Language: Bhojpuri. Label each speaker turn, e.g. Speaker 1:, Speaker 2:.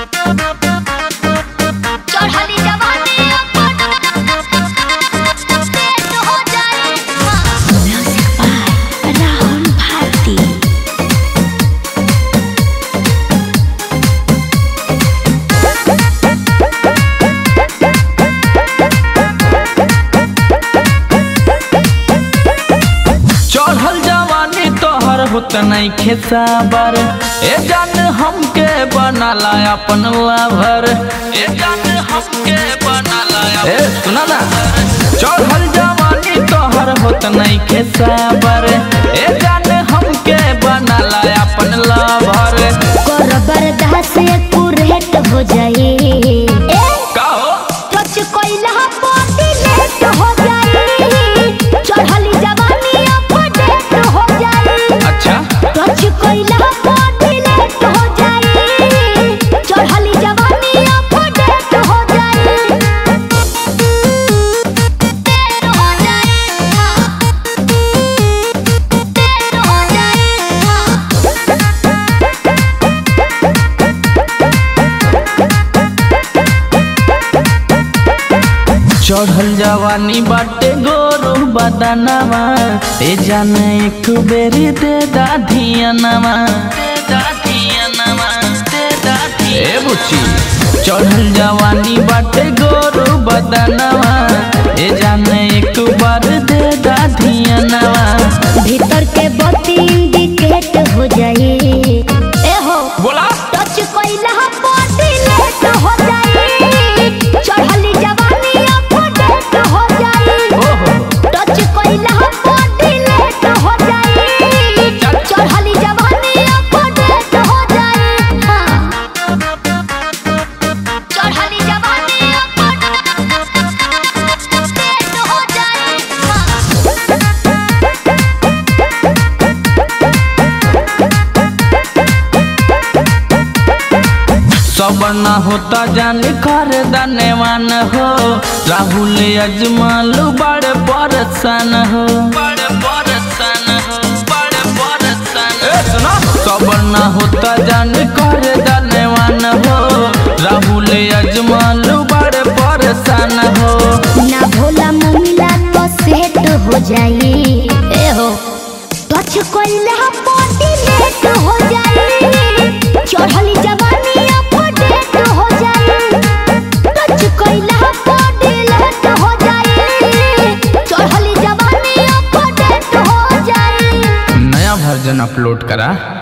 Speaker 1: चढ़ली जवानी अपन पेट हो जाए म्यूजिक बाय राहुल भारती
Speaker 2: चढ़ल जवानी तोहर होत नहीं खेसाबर ए जान हमके बनाला अपन लाभर ए जान हमके बनाला ए सुना ना चढ़ल जवानी तोहर होत नहीं खेसाबर ए जान हमके बनाला अपन लाभर
Speaker 1: कर बर्दाश्त कुरेट हो जाए ए
Speaker 2: का हो
Speaker 1: टच कोइला पाटी लेट हो जाए चढ़ली जवानी अपडेट हो जाए
Speaker 2: अच्छा
Speaker 1: टच कोइला पाटी लेट हो जाए चढ़ली जवानी अपडेट हो जाए देर हो जाए देर हो जाए
Speaker 2: चढ़ल जवानी बाटे गोरू बदनवा ए जान एक बेरी दे दाधियनवा दे दाधियनवा दे दाधी ए बुच्ची चढ़ल जवानी बाटे गोरू बदनवा ए जान एक बार दे दाधियनवा
Speaker 1: भीतर के बत्ती इंडिकेट हो जाए ए हो
Speaker 2: बोला
Speaker 1: टच कोइला बॉडी लेट हो जाए चढ़ली जवानी अपडेट हो जाए
Speaker 2: ओहो
Speaker 1: टच कोइला बॉडी लेट हो जाए चढ़ली जवानी अपडेट हो जाए हाँ। चढ़ली जवानी अपडेट हो जाए हाँ।
Speaker 2: सब न होता जान कर दनेवान हो राहुल अजमालू बड़ परसन हो बड़ परसन हो बड़ परसन सब न होता जान कर दनेवान हो राहुल अजमालू बड़ परसन हो
Speaker 1: ना भोला मुमिला तो सेट हो जाए ए हो टच कोइला बॉडी लेट हो जाए चढ़ली जवानी अपडेट हो जाए टच कोइला बॉडी लेट हो जाए चढ़ली जवानी अपडेट हो जाए
Speaker 2: नया वर्जन अपलोड करा